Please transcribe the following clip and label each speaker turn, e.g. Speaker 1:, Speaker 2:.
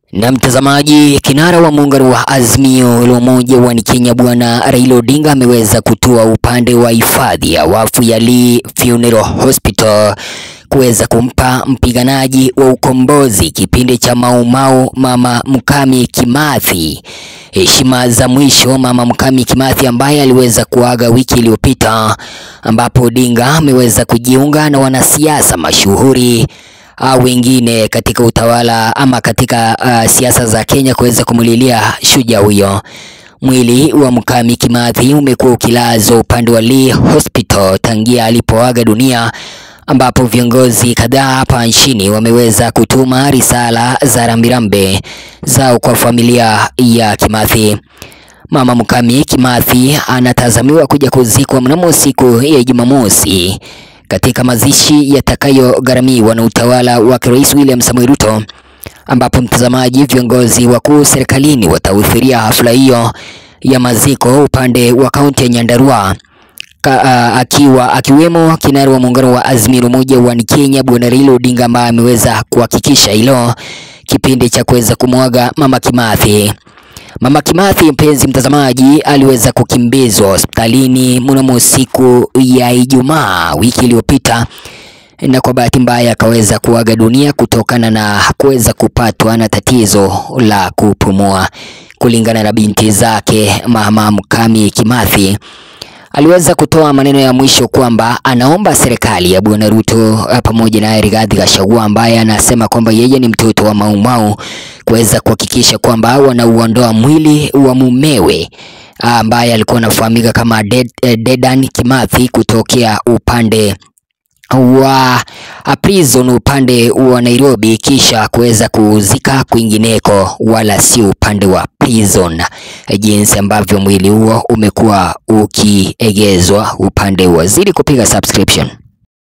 Speaker 1: Na mtazamaji, kinara wa muungano wa Azimio la Umoja wa Kenya Bwana Raila Odinga ameweza kutua upande wa hifadhi ya wafu ya Lee Funeral Hospital kuweza kumpa mpiganaji wa ukombozi kipindi cha Maumau Mama Mukami Kimathi heshima za mwisho. Mama Mukami Kimathi ambaye aliweza kuaga wiki iliyopita, ambapo Odinga ameweza kujiunga na wanasiasa mashuhuri au wengine katika utawala ama katika uh, siasa za Kenya kuweza kumulilia shujaa huyo. Mwili wa Mukami Kimathi umekuwa ukilazwa upande wa Lee Hospital tangia alipoaga dunia, ambapo viongozi kadhaa hapa nchini wameweza kutuma risala za rambirambe zao kwa familia ya Kimathi. Mama Mukami Kimathi anatazamiwa kuja kuzikwa mnamo siku ya Jumamosi katika mazishi yatakayogharamiwa na utawala wa Rais William Samoei Ruto, ambapo mtazamaji, viongozi wakuu serikalini watahudhuria hafla hiyo ya maziko upande wa kaunti ya Nyandarua Ka, uh, akiwa akiwemo kinara wa muungano wa Azimio la Umoja wa Kenya Bwana Raila Odinga ambaye ameweza kuhakikisha hilo kipindi cha kuweza kumwaga Mama Kimathi. Mama Kimathi, mpenzi mtazamaji, aliweza kukimbizwa hospitalini mnamo siku ya Ijumaa wiki iliyopita, na kwa bahati mbaya akaweza kuaga dunia kutokana na kuweza kupatwa na tatizo la kupumua. Kulingana na binti zake, Mama Mukami Kimathi aliweza kutoa maneno ya mwisho kwamba anaomba serikali ya Bwana Ruto pamoja na Rigathi Gachagua ambaye anasema kwamba yeye ni mtoto wa Maumau kuweza kuhakikisha kwamba wanauondoa mwili wa mumewe ambaye alikuwa anafahamika kama Ded, Dedan Kimathi kutokea upande wa prison upande wa Nairobi kisha kuweza kuzika kwingineko, wala si upande wa prison, jinsi ambavyo mwili huo umekuwa ukiegezwa upande wa. Zidi kupiga subscription.